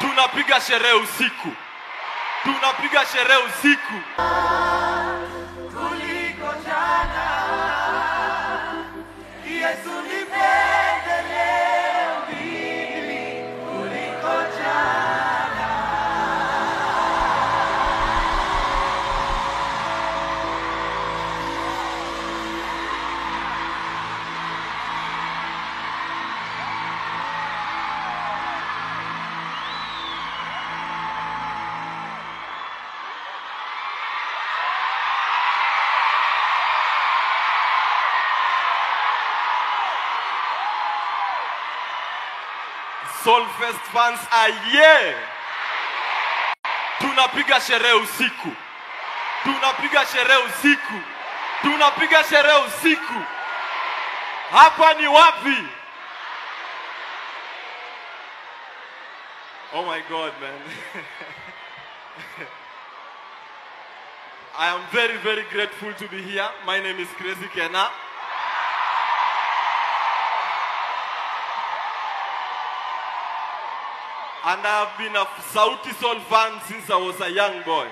tunapiga sherehe usiku, tunapiga sherehe usiku. kuliko jana. Yesu nipende leo mimi kuliko jana. Solfest fans aye, tunapiga sherehe usiku, tunapiga sherehe usiku, tunapiga sherehe usiku. Hapa ni wapi? Oh my God, man. I am very, very grateful to be here. My name is Crazy Kena. And I have been a Sauti Soul fan since I was a young boy.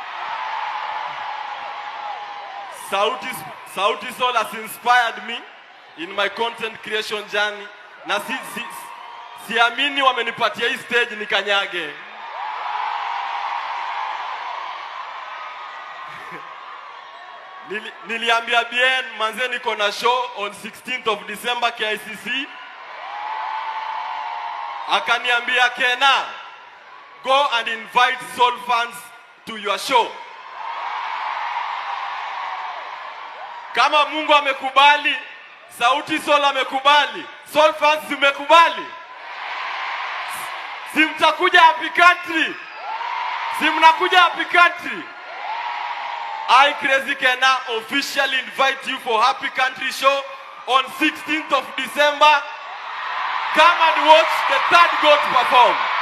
Sauti, Sauti Soul has inspired me in my content creation journey. Na si, si, siamini wamenipatia hii stage nikanyage. Nili, niliambia Bien manze niko na show on 16th of December KICC. Akaniambia Kena, go and invite soul fans to your show. Kama Mungu amekubali, Sauti Soul amekubali, soul fans zimekubali, si mtakuja happy country, si mnakuja happy country. I Crazy Kena officially invite you for Happy Country Show on 16th of December. Come and watch the third goat perform.